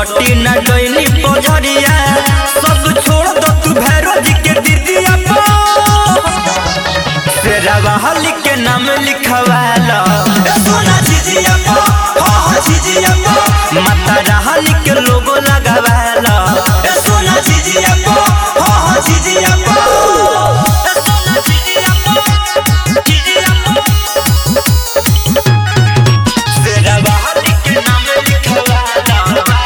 सटी न डोइनी पोझरिया सब छोड़ दो तू भैरो जी के दीदिया पो शेरवा हली के नाम लिखवाला सोना झिझिया पो हो हो झिझिया पो माता रहली के लोगो लगावाला सोना झिझिया पो हो हो झिझिया पो सोना झिझिया पो, झिझिया पो। शेरवा हली के नाम लिखवाला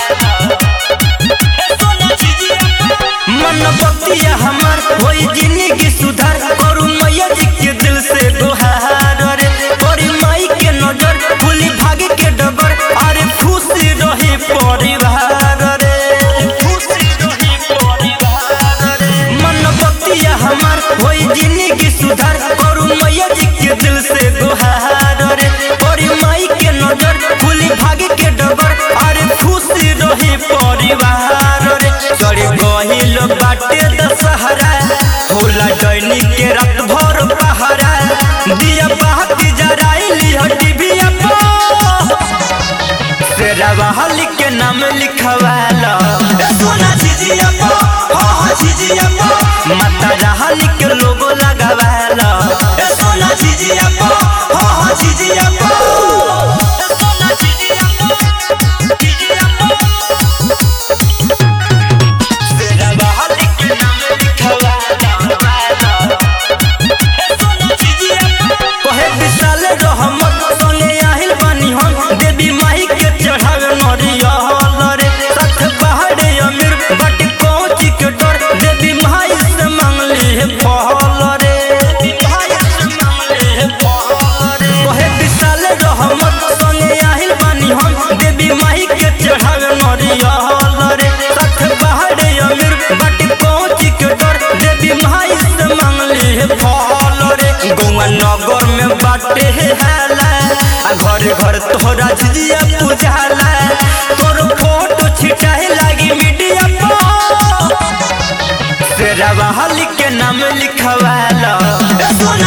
मन बतिया हमार होई जिंदगी सुधार करू मैया जी के दिल से गुहार रे बड़ी माई के नजर भूली भागे के डबर अरे खुशी रही परिवार रे खुशी रही परिवार रे मन बतिया हमार होई जिंदगी सुधार करू मैया जी के दिल से गुहार रे बड़ी माई के नजर भूली भागे के डबर अरे खुशी रही परिवार रे चढ़ी गहिल बाटे दशहरा होला डैनी के रात भर पहरा दिया बाती जराइली टीवीया पर शेरवा हली के नाम लिखवाला सोना झिझिया पो हो हो झिझिया पो माता रहली के लोगो लगावाला सोना झिझिया पो हो हो झिझिया पो सोना झिझिया पो, झिझिया पो। शेरवा हली के नाम लिखवाला कहे विशाल रहमत संगे आहिल बानी हम देवी माई के चढ़ावे नरियल रे साथ पहाड़े अमीर बट कोची के डर देवी माई से मांगली है फल रे भाई से मांगली है फल रे कहे विशाल रहमत संगे आहिल बानी हम देवी माई के चढ़ावे नरियल रे साथ पहाड़े अमीर बट कोची के डर देवी माई से मांगली है फल रे गौवा नगर में बाटे है हाला आ घर घर तोहरा झिझिया पूजाला तोर फोटो छिटाए लागी मीडिया पर शेरवा हली के नाम लिखवाला सोना